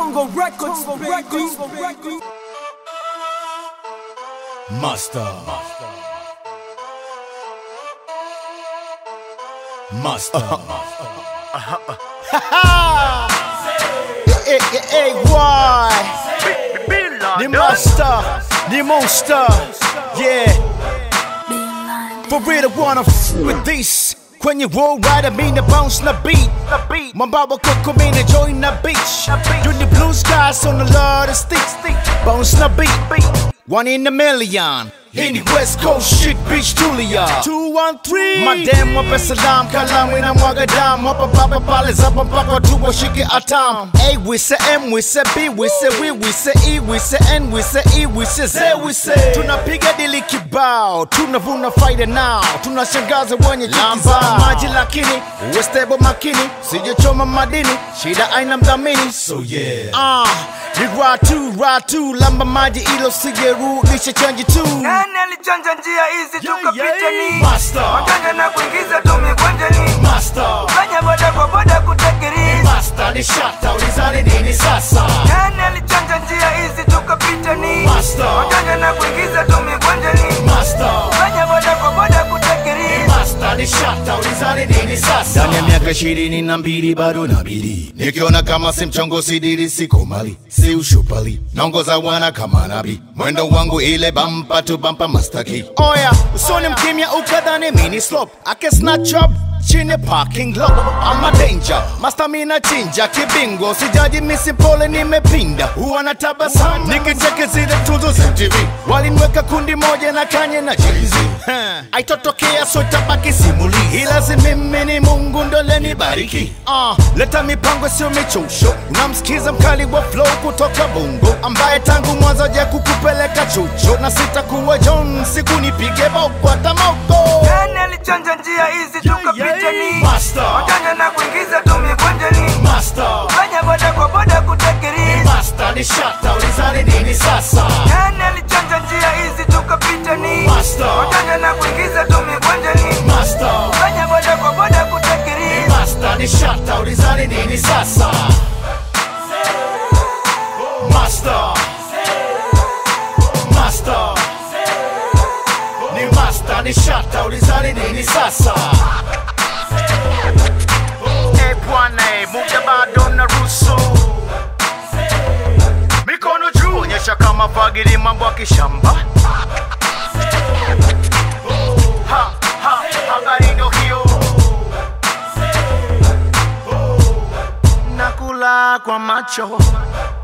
Congo Records, baby. Master. Master. Hey, hey, hey, why? The master, the monster, yeah. For real, I wanna f with this. Kwenye roll right, I mean the bounce na beat. Mambawa koko mean join na beach. You the blue skies on the lot of sticks. Bounce na beat. One in a million. In the West Coast shit, bitch, Julia. Two, one, three. Madam, wape salam, kalamu na mwaga dam. Hapa papa pale zapa mpaka tu washike atam. A, we say M, we say B, we say we, we say E, we say N, we say E, we say Z, we say. Tunapiga dili kibao, tunavuna faida now. Tunashangaza wenye lamba maji lakini uwe stable makini, sijachoma madini, shida aina mdhamini. So yeah. Ah, ni ratu ratu, lamba maji ilo sijerudisha chanji tu. Nani alichanja njia hizi tukapita ni Master. Wajanja na kuingiza tumekwenjani Master. Fanya boda kwa boda kutakiri Master ni shata, ulizani nini sasa? Nani alichanja njia hizi tukapita ni Master. Wajanja na kuingiza tumekwenjani Master. Fanya boda kwa boda kutakiri Master ni shata, ulizani nini sasa? ndani ya miaka ishirini na mbili bado nabidi nikiona kama si mchongo sidiri siko mali si ushupali naongoza wana kama nabi mwendo wangu ile bampa tu bampa mastaki oya usoni mkimya ukadhani mini slope ake snatch up chini parking lot ama danger mastamina chinja kibingo sijaji misi pole nimepinda huwa na tabasamu nikicheke zile tuzo za tv walinweka kundi moja na kanye na jz aitotokea so tabaki simuli ila si mimi ni mungu ndoleni bariki uh, leta mipango sio michosho unamsikiza mkali wa flow kutoka bongo ambaye tangu mwanzo ja kukupeleka chucho na sitakuwa john siku nipige boko hata moko Nani alichanja njia hizi tukapita ni Master. Wajanja na kuingiza tumekwenjani Master. Fanya boda kwa boda kutakiri Master ni shata, ulizani nini sasa? Nani alichanja njia hizi tukapita ni Master. Wajanja na kuingiza tumekwenjani Master. Fanya boda kwa boda kutakiri Master ni shata, ulizani nini sasa? Master. Master. Ni master ni shata, ulizani nini sasa? Eh, bwana eh, muda bado na ruhusu mikono juu onyesha kama fagili mambo ya kishamba Ha, ha, habari ndo hiyo nakula kwa macho